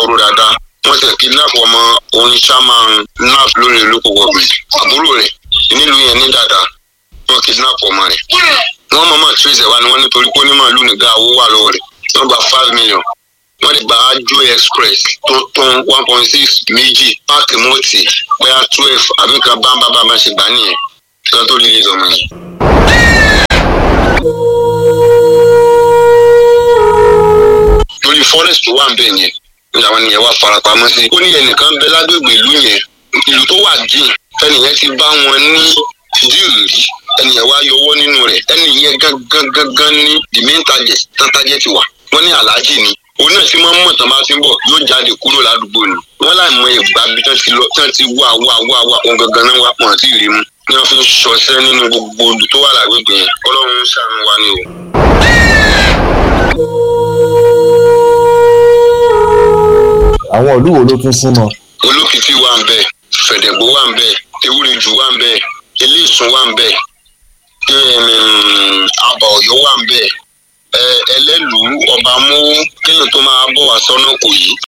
ro dáadáa wọ́n ti kidnap ọmọ orin shaman naf lórí olóko gọọmenti àbúrò rẹ̀ nílùú yẹn ní dáadáa wọ́n kidnap ọmọ rẹ̀ wọ́n mọ̀mọ́ trace ẹ̀ wá ni wọ́n nítorí pé onímọ̀ ìlú nìga owó wà lọ́wọ́ rẹ̀ wọ́n gba five million wọ́n lè gba ajo express tó tán one point six méjì páàkì mọ́tì bóyá twelve àbí nǹkan bámbá bá máa ṣe gbà nìyẹn kí wọ́n tó lè lè sọmọ yìí. lórí forest tó wà ń bẹ̀ yẹn ní àwọn ènìyàn wà farapamọ́ sí. ó ní ẹnìkan bẹ lágbègbè ìlú yẹn ìlú tó wà dín ẹnìyẹn ti bá wọn ní díìlì rí ẹnìyẹn wá yọwọ́ nínú rẹ̀ ẹnìyẹn gangan gangan ní the main target tán target wà wọ́n ní aláàjì ni òun náà ti máa ń mọ̀ tán bá ti ń bọ̀ yóò jáde kúrò ládùúgbò ni wọ́n láì mọ ìgbà bí tán ti lọ tán ti wá wá wá wá òun gangan náà wá pọ̀ àti ìrìmú ni wọ́n fi ń ṣọṣẹ́ nínú gbogbo odò tó wà lágbègbè yẹn ọlọ́run ń ṣàánú wa ni o. àwọn ìlú wo ló tún súnmọ́ olókìkí wà ń bẹ fẹ̀dẹ̀gbó wà ń bẹ ewúrẹ́jù wà ń bẹ eléèsùn wà ń bẹ àbà ọ̀yọ́ wà ń bẹ ẹ ẹlẹ́lùú ọba mú kéèyàn tó máa bọ̀ wá sọ́nà kò yí